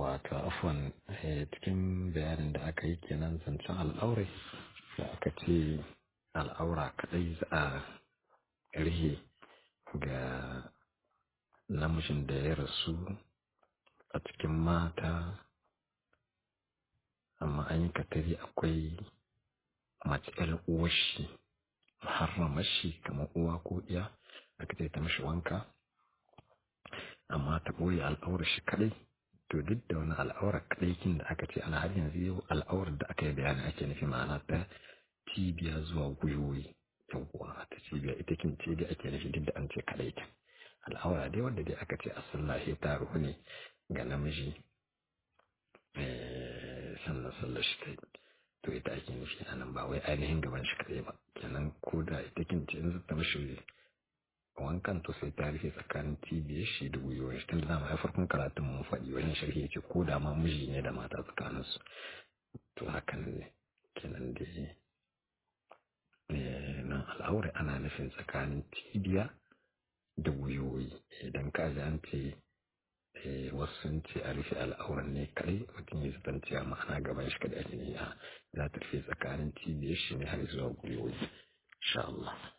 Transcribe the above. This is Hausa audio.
wato afwan cikin bayanin da aka yi kenan zancen al'aure da aka ce al'aura kadai za a rihe ga namijin da ya rasu a cikin mata amma an yi katari akwai mace uwar shi harramar shi kamar uwa ko iya aka ce ta mashi wanka amma ta ɓoye al'aurar shi kadai to duk da wani al'aurar kadai kin da aka ce ana har yanzu yau al'aurar da aka yi bayani ake nufi ma'ana ta cibiya zuwa gwiwoyi yawwa ta cibiya ita kin ce dai ake nufi duk da an ce kadai kin al'aura dai wanda dai aka ce a sallah ta ruhu ne ga namiji sannan sallar shi ta yi to ita ake nufi a nan ba wai ainihin gaban shi kadai ba kenan ko da ita kin ce in zata mashi wankan to sai ta rufe tsakanin cibiyar shi da gwiwar shi tunda dama ya farkon karatun mun faɗi wani sharhi yake ko da ma miji ne da mata tsakanin su to hakan ne kenan da nan al'aure ana nufin tsakanin cibiya da gwiwoyi idan ka ji an ce wasu sun ce a rufe al'auran ne kadai mutum ya zaton cewa ma'ana gaban shi kadai ake ne za ta rufe tsakanin cibiyar shi ne har zuwa gwiwoyi insha Allah